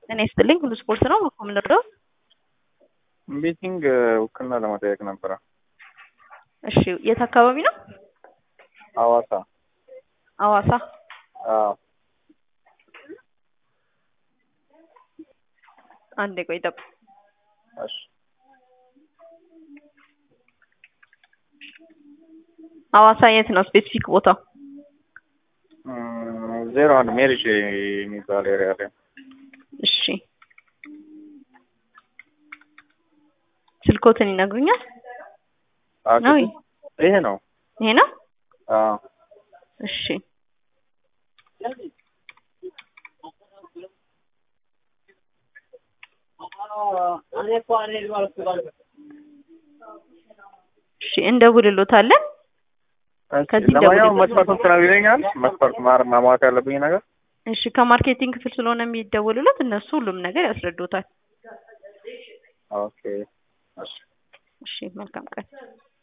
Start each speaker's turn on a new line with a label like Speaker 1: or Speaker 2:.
Speaker 1: ጤና ይስጥልኝ ሁሉ ስፖርት ነው የምንረዳው?
Speaker 2: ቤቲንግ ውክልና ለመጠየቅ ነበረ።
Speaker 1: እሺ የት አካባቢ ነው?
Speaker 2: ሐዋሳ።
Speaker 1: ሐዋሳ።
Speaker 2: አዎ
Speaker 1: አንዴ ቆይ ጠብቅ።
Speaker 2: እሺ
Speaker 1: ሐዋሳ የት ነው ስፔሲፊክ ቦታ?
Speaker 2: እም፣ ዜሮ አንድ ሜሪጅ የሚባል ኤሪያ ላይ
Speaker 1: እሺ ስልኮትን ይነግሩኛል?
Speaker 2: አዎ፣
Speaker 1: ነው
Speaker 2: ይሄ ነው።
Speaker 1: ይሄ ነው?
Speaker 2: አዎ
Speaker 1: እሺ እሺ እንደውልሎታለን። ከዚህ
Speaker 2: ለማንኛውም
Speaker 1: ደውልልኝ።
Speaker 2: መስፈርቱን ትነግሪኛል? መስፈርት ማር ማሟላት ያለብኝ ነገር
Speaker 1: እሺ ከማርኬቲንግ ክፍል ስለሆነ የሚደውሉለት እነሱ ሁሉም ነገር ያስረዱታል።
Speaker 2: ኦኬ። እሺ
Speaker 1: እሺ መልካም ቀን።